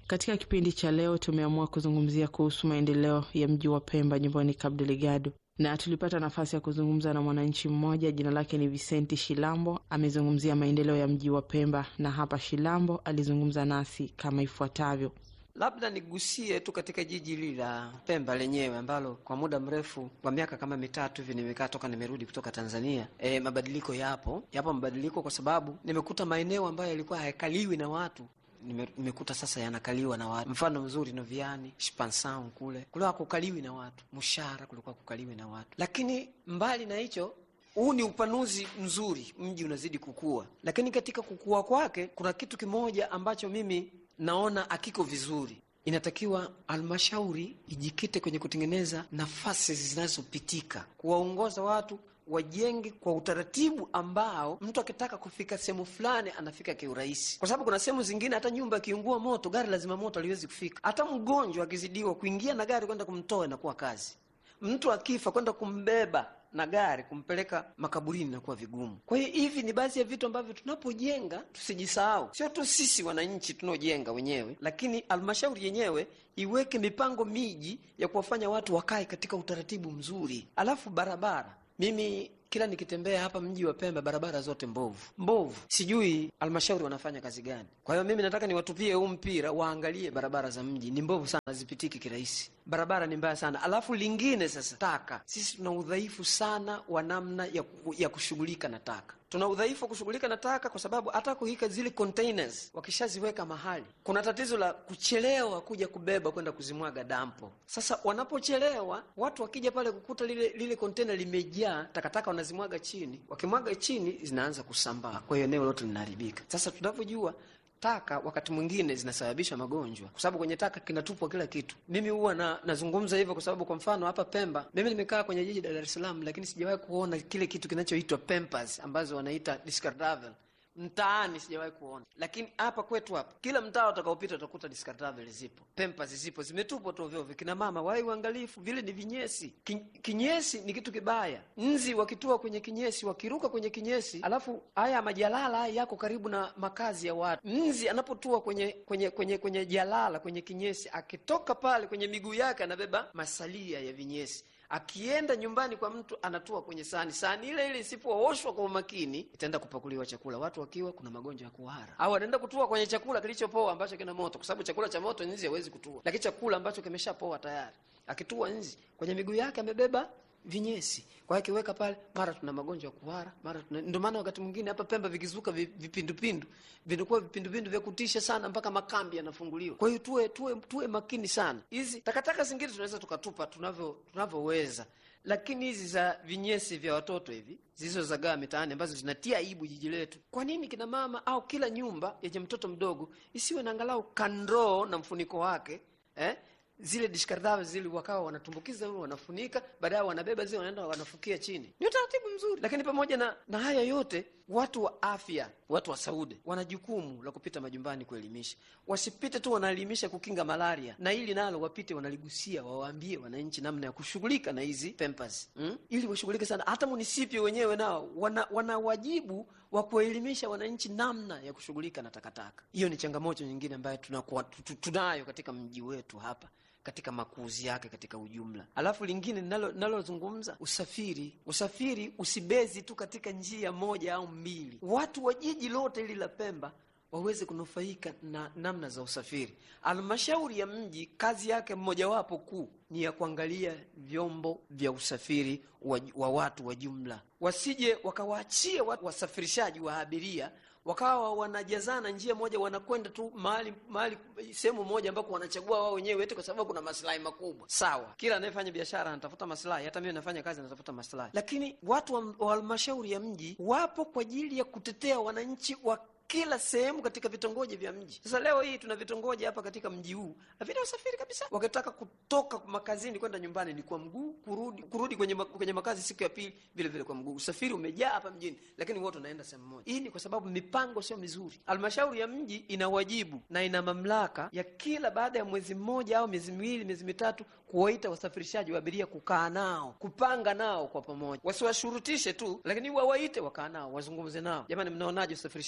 Katika kipindi cha leo tumeamua kuzungumzia kuhusu maendeleo ya mji wa Pemba nyumbani Cabo Delgado, na tulipata nafasi ya kuzungumza na mwananchi mmoja, jina lake ni Vicenti Shilambo. Amezungumzia maendeleo ya mji wa Pemba, na hapa Shilambo alizungumza nasi kama ifuatavyo. Labda nigusie tu katika jiji hili la Pemba lenyewe ambalo kwa muda mrefu kwa miaka kama mitatu hivi nimekaa toka nimerudi kutoka Tanzania. E, mabadiliko yapo, yapo mabadiliko kwa sababu nimekuta maeneo ambayo yalikuwa hayakaliwi na watu nime, nimekuta sasa yanakaliwa na watu. Mfano mzuri Noviani, Shipansound kule kulikuwa kukaliwi na watu, Mshara kulikuwa kukaliwi na watu, lakini mbali na hicho huu ni upanuzi mzuri, mji unazidi kukua, lakini katika kukua kwake kuna kitu kimoja ambacho mimi naona akiko vizuri. Inatakiwa halmashauri ijikite kwenye kutengeneza nafasi zinazopitika, kuwaongoza watu wajenge kwa utaratibu ambao mtu akitaka kufika sehemu fulani anafika kiurahisi, kwa sababu kuna sehemu zingine hata nyumba ikiungua moto, gari la zimamoto haliwezi kufika. Hata mgonjwa akizidiwa, kuingia na gari kwenda kumtoa inakuwa kazi. Mtu akifa kwenda kumbeba na gari kumpeleka makaburini inakuwa vigumu. Kwa hiyo hivi ni baadhi ya vitu ambavyo tunapojenga tusijisahau, sio tu sisi wananchi tunaojenga wenyewe, lakini halmashauri yenyewe iweke mipango miji ya kuwafanya watu wakae katika utaratibu mzuri. Alafu barabara, mimi kila nikitembea hapa mji wa Pemba, barabara zote mbovu mbovu, sijui halmashauri wanafanya kazi gani. Kwa hiyo mimi nataka niwatupie huu mpira, waangalie barabara za mji ni mbovu sana, hazipitiki kirahisi, barabara ni mbaya sana. Alafu lingine sasa, taka, sisi tuna udhaifu sana wa namna ya, ya kushughulika na taka tuna udhaifu wa kushughulika na taka kwa sababu hata kuweka zile containers wakishaziweka mahali, kuna tatizo la kuchelewa kuja kubeba kwenda kuzimwaga dampo. Sasa wanapochelewa, watu wakija pale kukuta lile lile container limejaa takataka, wanazimwaga chini. Wakimwaga chini, zinaanza kusambaa, kwa hiyo eneo lote linaharibika. Sasa tunavyojua taka wakati mwingine zinasababisha magonjwa, kwa sababu kwenye taka kinatupwa kila kitu. Mimi huwa na, nazungumza hivyo kwa sababu kwa mfano hapa Pemba, mimi nimekaa kwenye jiji la Dar es Salaam, lakini sijawahi kuona kile kitu kinachoitwa Pampers ambazo wanaita discardable mtaani sijawahi kuona, lakini hapa kwetu hapa, kila mtaa utakaopita utakuta discardable zipo, Pampers zipo, zimetupwa tu ovyo ovyo. Kina mama wai uangalifu, vile ni vinyesi. Ki, kinyesi ni kitu kibaya. Nzi wakitua kwenye kinyesi, wakiruka kwenye kinyesi, alafu haya majalala haya yako karibu na makazi ya watu. Nzi anapotua kwenye kwenye kwenye kwenye jalala, kwenye kinyesi, akitoka pale kwenye miguu yake anabeba masalia ya vinyesi akienda nyumbani kwa mtu anatua kwenye sahani. Sahani ile ile isipooshwa kwa umakini itaenda kupakuliwa chakula, watu wakiwa kuna magonjwa ya kuhara, au anaenda kutua kwenye chakula kilichopoa ambacho kina moto, kwa sababu chakula cha moto nzi hawezi kutua, lakini chakula ambacho kimeshapoa tayari, akitua nzi kwenye miguu yake amebeba vinyesi kwa hiyo akiweka pale, mara tuna magonjwa ya kuhara, mara tuna. Ndio maana wakati mwingine hapa Pemba vikizuka vipindupindu vinakuwa vipindupindu vya kutisha sana, mpaka makambi yanafunguliwa. Kwa hiyo tuwe tuwe tuwe makini sana. Hizi takataka zingine tunaweza tukatupa tunavyo tunavyoweza, lakini hizi za vinyesi vya watoto hivi zilizozagaa mitaani ambazo zinatia aibu jiji letu, kwa nini kina mama au kila nyumba yenye mtoto mdogo isiwe na angalau kandoo na mfuniko wake eh? zile dishkardhawe zile wakawa wanatumbukiza huo, wanafunika, baadaye wanabeba zile, wanaenda wanafukia chini. Ni utaratibu mzuri, lakini pamoja na, na haya yote, watu wa afya, watu wa Saude wana jukumu la kupita majumbani kuelimisha. Wasipite tu wanaelimisha kukinga malaria, na ili nalo wapite wanaligusia, wawaambie wananchi namna ya kushughulika na hizi Pampers hmm? ili washughulike sana. Hata munisipi wenyewe nao wana, wana wajibu wa kuwaelimisha wananchi namna ya kushughulika na takataka. Hiyo ni changamoto nyingine ambayo tunakuwa tunayo katika mji wetu hapa katika makuzi yake katika ujumla. Alafu lingine nalozungumza usafiri, usafiri usibezi tu katika njia moja au mbili. Watu wa jiji lote hili la Pemba waweze kunufaika na namna za usafiri. Halmashauri ya mji kazi yake mmojawapo kuu ni ya kuangalia vyombo vya usafiri wa, wa watu wa jumla, wasije wakawaachie watu wasafirishaji wa abiria wakawa wanajazana njia moja, wanakwenda tu mahali mahali sehemu moja ambako wanachagua wao wenyewe, eti kwa sababu kuna maslahi makubwa. Sawa, kila anayefanya biashara anatafuta maslahi, hata mimi nafanya kazi natafuta maslahi, lakini watu wa halmashauri ya mji wapo kwa ajili ya kutetea wananchi wa kila sehemu katika vitongoji vya mji. Sasa leo hii tuna vitongoji hapa katika mji huu havina usafiri kabisa. Wakitaka kutoka makazini kwenda nyumbani ni kwa mguu, kurudi kurudi kwenye, kwenye makazi siku ya pili vile vile kwa mguu. Usafiri umejaa hapa mjini, lakini wote wanaenda sehemu moja. Hii ni kwa sababu mipango sio mizuri. Halmashauri ya mji ina wajibu na ina mamlaka ya kila baada ya mwezi mmoja au miezi miwili, miezi mitatu kuwaita wasafirishaji wa abiria, kukaa nao, kupanga nao kwa pamoja, wasiwashurutishe tu, lakini wawaite, wakaa nao, wazungumze nao. Jamani, mnaonaje usafirishaji wetu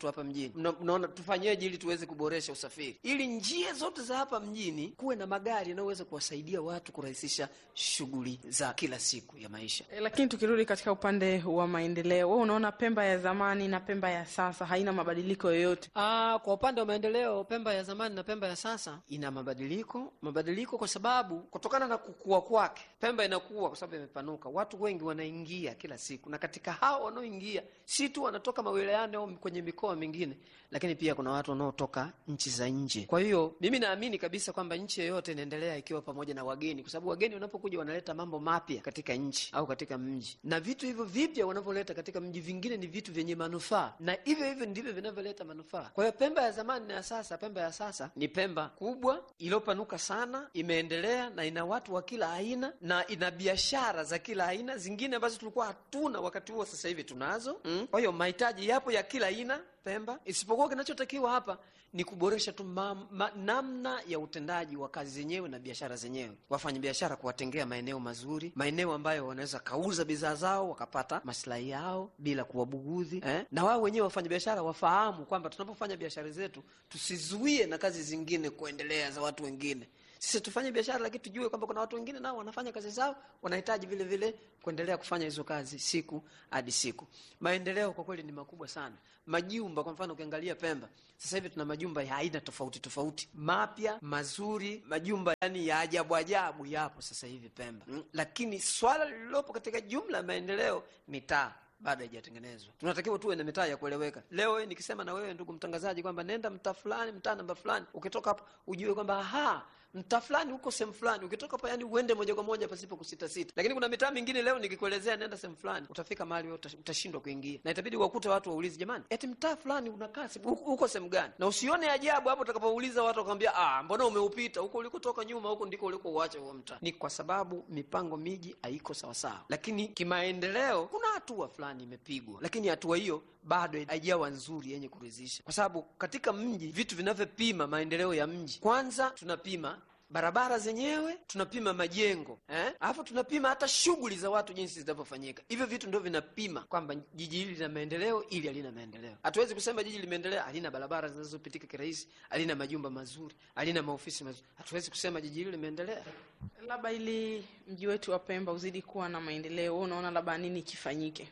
hapa mjini. Mna- Mnaona tufanyeje ili tuweze kuboresha usafiri, ili njia zote za hapa mjini kuwe na magari yanayoweza kuwasaidia watu kurahisisha shughuli za kila siku ya maisha. E, lakini tukirudi katika upande wa maendeleo, wewe unaona Pemba ya zamani na Pemba ya sasa haina mabadiliko yoyote? Ah, kwa upande wa maendeleo, Pemba ya zamani na Pemba ya sasa ina mabadiliko. Mabadiliko kwa sababu kutokana na kukua kwake, Pemba inakuwa kwa sababu imepanuka, watu wengi wanaingia kila siku, na katika hao wanaoingia si tu wanatoka mawilayani au kwenye mikoa mingine, lakini pia kuna watu wanaotoka nchi za nje. Kwa hiyo mimi naamini kabisa kwamba nchi yoyote inaendelea ikiwa pamoja na wageni, kwa sababu wageni wanapokuja wanaleta mambo mapya katika nchi au katika mji, na vitu hivyo vipya wanavyoleta katika mji vingine ni vitu vyenye manufaa, na hivyo hivyo ndivyo vinavyoleta manufaa. Kwa hiyo Pemba ya zamani na ya sasa, Pemba ya sasa ni Pemba kubwa iliyopanuka sana, imeendelea na ina watu wa kila aina na ina biashara za kila aina, zingine ambazo tulikuwa hatuna wakati huo, sasa hivi tunazo mm. Kwa hiyo mahitaji yapo ya kila aina Pemba, isipokuwa kinachotakiwa hapa ni kuboresha tu ma, ma, namna ya utendaji wa kazi zenyewe na biashara zenyewe, wafanyabiashara kuwatengea maeneo mazuri, maeneo ambayo wanaweza kauza bidhaa zao wakapata maslahi yao bila kuwabugudhi eh? na wao wenyewe wafanyabiashara wafahamu kwamba tunapofanya biashara zetu tusizuie na kazi zingine kuendelea za watu wengine. Sisi tufanye biashara, lakini tujue kwamba kuna watu wengine nao wanafanya kazi zao, wanahitaji vile vile kuendelea kufanya hizo kazi siku hadi siku. Maendeleo kwa kweli ni makubwa sana. Majumba kwa mfano, ukiangalia Pemba sasa hivi tuna majumba ya aina tofauti tofauti, mapya mazuri, majumba yani ya ajabu ajabu yapo sasa hivi Pemba mm. Lakini swala lililopo katika jumla ya maendeleo, mitaa bado haijatengenezwa. Tunatakiwa tuwe na mitaa ya kueleweka. Leo wewe nikisema na wewe ndugu mtangazaji kwamba nenda mtaa fulani, mtaa namba fulani, ukitoka hapo ujue kwamba aha mtaa fulani huko sehemu fulani, ukitoka hapa yani uende moja kwa moja pasipo kusita sita. Lakini kuna mitaa mingine leo nikikuelezea nenda sehemu fulani, utafika mahali wewe uta- utashindwa kuingia, na itabidi wakute watu waulize, jamani, eti mtaa fulani unakaa se- huko huko sehemu gani? Na usione ajabu hapo utakapouliza watu wakwambia, ah, mbona umeupita huko ulikotoka nyuma, huko ndiko ulikouacha huo mtaa. Ni kwa sababu mipango miji haiko sawasawa, lakini kimaendeleo kuna hatua fulani imepigwa, lakini hatua hiyo bado haijawa nzuri yenye kuridhisha, kwa sababu katika mji vitu vinavyopima maendeleo ya mji, kwanza tunapima barabara zenyewe, tunapima majengo eh, alafu tunapima hata shughuli za watu jinsi zinavyofanyika. Hivyo vitu ndio vinapima kwamba jiji hili lina maendeleo, ili halina maendeleo. Hatuwezi kusema jiji limeendelea halina barabara zinazopitika kirahisi, halina majumba mazuri, halina maofisi mazuri. Hatuwezi kusema jiji hili limeendelea. Labda ili mji wetu wa Pemba uzidi kuwa na maendeleo, wewe unaona labda nini kifanyike?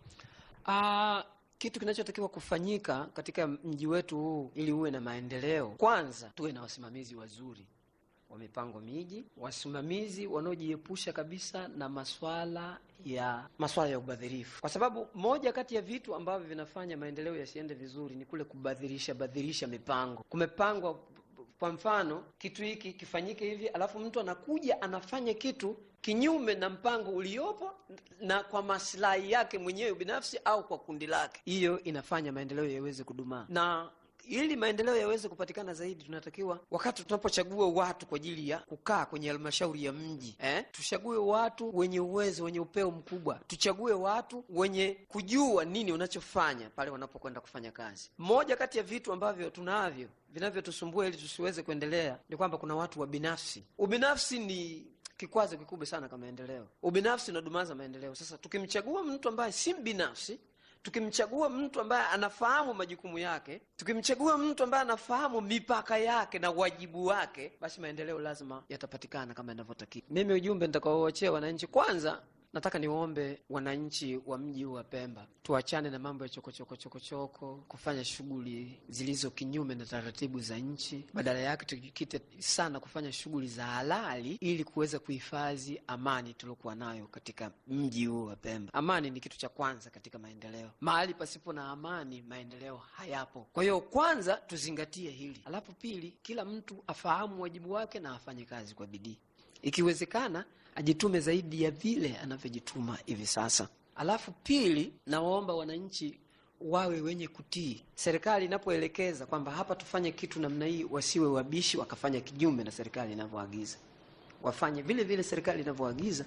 Ah, kitu kinachotakiwa kufanyika katika mji wetu huu ili uwe na maendeleo, kwanza tuwe na wasimamizi wazuri wa mipango miji, wasimamizi wanaojiepusha kabisa na maswala ya maswala ya ubadhirifu, kwa sababu moja kati ya vitu ambavyo vinafanya maendeleo yasiende vizuri ni kule kubadhirisha badhirisha mipango. Kumepangwa kwa mfano kitu hiki kifanyike hivi, alafu mtu anakuja anafanya kitu kinyume na mpango uliopo na kwa maslahi yake mwenyewe binafsi au kwa kundi lake. Hiyo inafanya maendeleo yaweze kudumaa na ili maendeleo yaweze kupatikana zaidi, tunatakiwa wakati tunapochagua watu kwa ajili ya kukaa kwenye halmashauri ya mji eh, tuchague watu wenye uwezo, wenye upeo mkubwa. Tuchague watu wenye kujua nini unachofanya pale wanapokwenda kufanya kazi. Moja kati ya vitu ambavyo tunavyo vinavyotusumbua ili tusiweze kuendelea ni kwamba kuna watu wa binafsi. Ubinafsi ni kikwazo kikubwa sana kwa maendeleo. Ubinafsi unadumaza maendeleo. Sasa tukimchagua mtu ambaye si mbinafsi tukimchagua mtu ambaye anafahamu majukumu yake, tukimchagua mtu ambaye anafahamu mipaka yake na wajibu wake, basi maendeleo lazima yatapatikana kama inavyotakiwa. Mimi ujumbe nitakaoachia wananchi, kwanza nataka niwaombe wananchi wa mji huu wa Pemba tuachane na mambo ya chokochoko chokochoko, kufanya shughuli zilizo kinyume na taratibu za nchi. Badala yake tujikite sana kufanya shughuli za halali ili kuweza kuhifadhi amani tuliokuwa nayo katika mji huu wa Pemba. Amani ni kitu cha kwanza katika maendeleo. Mahali pasipo na amani, maendeleo hayapo. Kwa hiyo kwanza tuzingatie hili, alafu pili, kila mtu afahamu wajibu wake na afanye kazi kwa bidii, ikiwezekana ajitume zaidi ya vile anavyojituma hivi sasa. Alafu pili, nawaomba wananchi wawe wenye kutii serikali inapoelekeza kwamba hapa tufanye kitu namna hii, wasiwe wabishi wakafanya kinyume na serikali inavyoagiza, wafanye vile vile serikali inavyoagiza,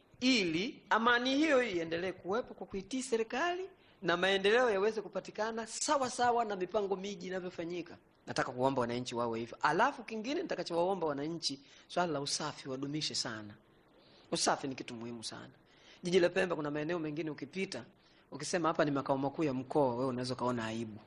ili amani hiyo iendelee kuwepo kwa kuitii serikali na maendeleo yaweze kupatikana sawa sawa na mipango miji inavyofanyika. Nataka kuomba wananchi wawe hivyo. Alafu kingine nitakachowaomba wananchi, swala la usafi wadumishe sana. Usafi ni kitu muhimu sana. Jiji la Pemba kuna maeneo mengine ukipita, ukisema hapa ni makao makuu ya mkoa, wewe unaweza ukaona aibu.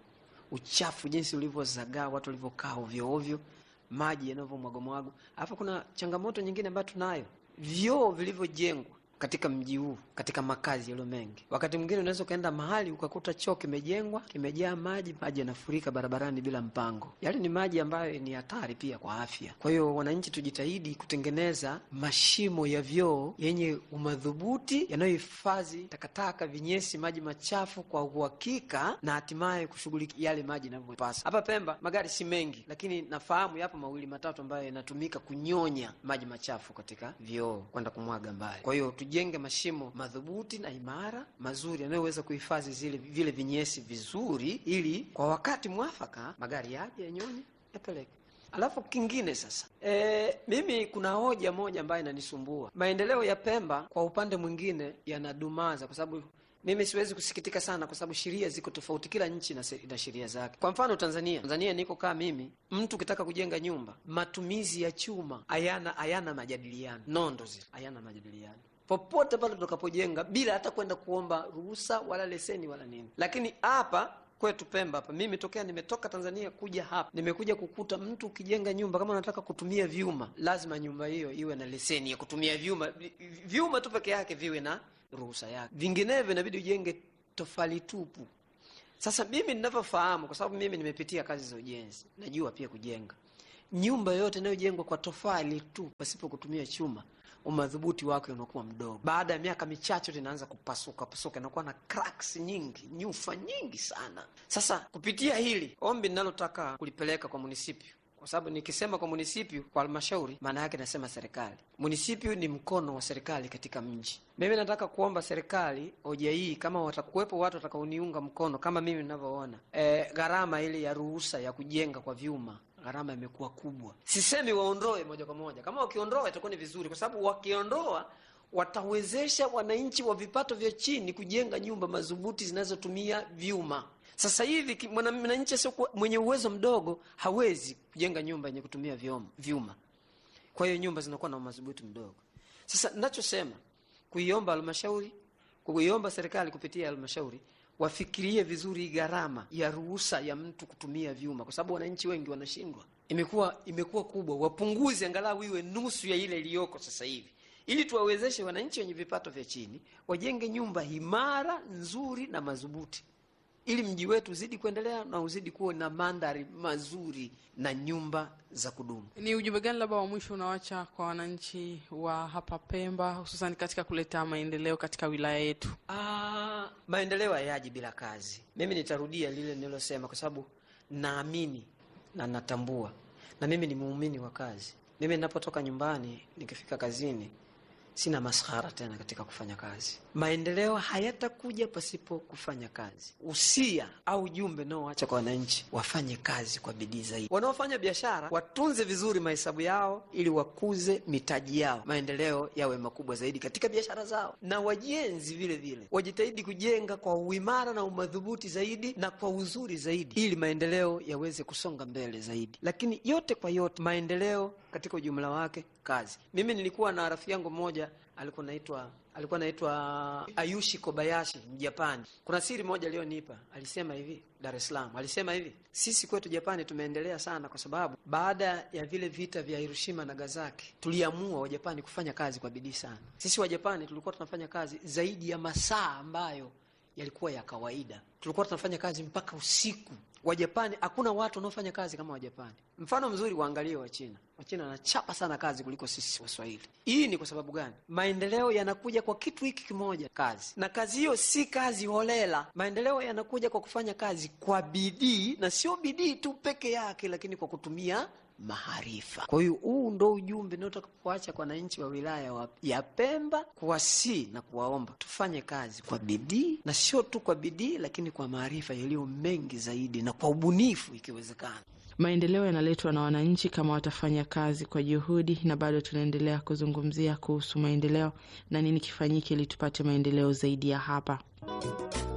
uchafu jinsi ulivyozagaa, watu walivyokaa ovyo ovyo, maji yanavyomwagomwago. Alafu kuna changamoto nyingine ambayo tunayo, vyoo vilivyojengwa katika mji huu, katika makazi yaliyo mengi. Wakati mwingine unaweza ukaenda mahali ukakuta choo kimejengwa, kimejaa maji, maji yanafurika barabarani bila mpango. Yale ni maji ambayo ni hatari pia kwa afya. Kwa hiyo, wananchi tujitahidi kutengeneza mashimo ya vyoo yenye umadhubuti, yanayohifadhi takataka, vinyesi, maji machafu kwa uhakika, na hatimaye kushughulikia yale maji yanavyopasa. Hapa Pemba magari si mengi, lakini nafahamu yapo mawili matatu ambayo yanatumika kunyonya maji machafu katika vyoo kwenda kumwaga mbali. Kwa hiyo tujenge mashimo madhubuti na imara mazuri yanayoweza kuhifadhi zile vile vinyesi vizuri, ili kwa wakati mwafaka magari yaje yanyonye yapeleke. Alafu kingine sasa, e, mimi kuna hoja moja ambayo inanisumbua. Maendeleo ya Pemba kwa upande mwingine yanadumaza, kwa sababu mimi siwezi kusikitika sana, kwa sababu sheria ziko tofauti, kila nchi ina sheria zake. Kwa mfano Tanzania, Tanzania niko kaa mimi, mtu ukitaka kujenga nyumba, matumizi ya chuma hayana hayana majadiliano, nondo zile hayana majadiliano popote pale tutakapojenga bila hata kwenda kuomba ruhusa wala leseni wala nini. Lakini hapa kwetu Pemba hapa, mimi tokea nimetoka Tanzania kuja hapa, nimekuja kukuta mtu ukijenga nyumba, kama unataka kutumia vyuma, lazima nyumba hiyo iwe na leseni ya kutumia vyuma. Vyuma tu peke yake viwe na ruhusa yake, vinginevyo inabidi ujenge tofali tupu. Sasa mimi ninavyofahamu, kwa sababu mimi nimepitia kazi za ujenzi, najua pia kujenga nyumba yote inayojengwa kwa tofali tu pasipo kutumia chuma umadhubuti wake unakuwa mdogo. Baada ya miaka michache linaanza kupasuka pasuka, inakuwa na cracks nyingi, nyufa nyingi sana. Sasa kupitia hili ombi ninalotaka kulipeleka kwa munisipio, kwa sababu nikisema kwa munisipio, kwa halmashauri, maana yake nasema serikali. Munisipio ni mkono wa serikali katika mji. Mimi nataka kuomba serikali hoja hii, kama watakuwepo watu watakaoniunga mkono kama mimi ninavyoona, e, gharama ile ya ruhusa ya kujenga kwa vyuma gharama imekuwa kubwa. Sisemi waondoe moja kwa moja, kama wakiondoa itakuwa ni vizuri, kwa sababu wakiondoa watawezesha wananchi wa vipato vya chini kujenga nyumba madhubuti zinazotumia vyuma. Sasa hivi mwananchi asio mwenye uwezo mdogo hawezi kujenga nyumba yenye kutumia vyuma, kwa hiyo nyumba zinakuwa na madhubuti mdogo. Sasa ninachosema kuiomba halmashauri, kuiomba serikali kupitia halmashauri wafikirie vizuri gharama ya ruhusa ya mtu kutumia vyuma, kwa sababu wananchi wengi wanashindwa. Imekuwa imekuwa kubwa, wapunguze angalau iwe nusu ya ile iliyoko sasa hivi, ili tuwawezeshe wananchi wenye vipato vya chini wajenge nyumba imara nzuri na madhubuti, ili mji wetu uzidi kuendelea na uzidi kuwa na mandhari mazuri na nyumba za kudumu. Ni ujumbe gani labda wa mwisho unawacha kwa wananchi wa hapa Pemba, hususan katika kuleta maendeleo katika wilaya yetu? Ah, maendeleo hayaji bila kazi. Mimi nitarudia lile nililosema, kwa sababu naamini na natambua, na mimi ni muumini wa kazi. Mimi ninapotoka nyumbani nikifika kazini sina maskhara tena katika kufanya kazi. Maendeleo hayatakuja pasipo kufanya kazi. Usia au jumbe naoacha kwa wananchi, wafanye kazi kwa bidii zaidi. Wanaofanya biashara watunze vizuri mahesabu yao, ili wakuze mitaji yao, maendeleo yawe makubwa zaidi katika biashara zao. Na wajenzi vile vile wajitahidi kujenga kwa uimara na umadhubuti zaidi na kwa uzuri zaidi, ili maendeleo yaweze kusonga mbele zaidi. Lakini yote kwa yote, maendeleo katika ujumla wake kazi. Mimi nilikuwa na rafiki yangu mmoja alikuwa naitwa alikuwa naitwa Ayushi Kobayashi Mjapani. Kuna siri moja aliyonipa, alisema hivi Dar es Salaam, alisema hivi, sisi kwetu Japani tumeendelea sana, kwa sababu baada ya vile vita vya Hiroshima na Nagasaki tuliamua Wajapani kufanya kazi kwa bidii sana. Sisi Wajapani tulikuwa tunafanya kazi zaidi ya masaa ambayo yalikuwa ya kawaida, tulikuwa tunafanya kazi mpaka usiku. Wajapani hakuna watu wanaofanya kazi kama Wajapani. Mfano mzuri waangalie Wachina. Wachina wanachapa sana kazi kuliko sisi Waswahili. Hii ni kwa sababu gani? Maendeleo yanakuja kwa kitu hiki kimoja, kazi. Na kazi hiyo si kazi holela. Maendeleo yanakuja kwa kufanya kazi kwa bidii, na sio bidii tu peke yake, lakini kwa kutumia maarifa. Kwa hiyo huu ndo ujumbe naotaka kuacha kwa wananchi wa wilaya wa ya Pemba, kuwasii na kuwaomba tufanye kazi kwa bidii, na sio tu kwa bidii, lakini kwa maarifa yaliyo mengi zaidi na kwa ubunifu ikiwezekana. Maendeleo yanaletwa na wananchi kama watafanya kazi kwa juhudi, na bado tunaendelea kuzungumzia kuhusu maendeleo na nini kifanyike ili tupate maendeleo zaidi ya hapa.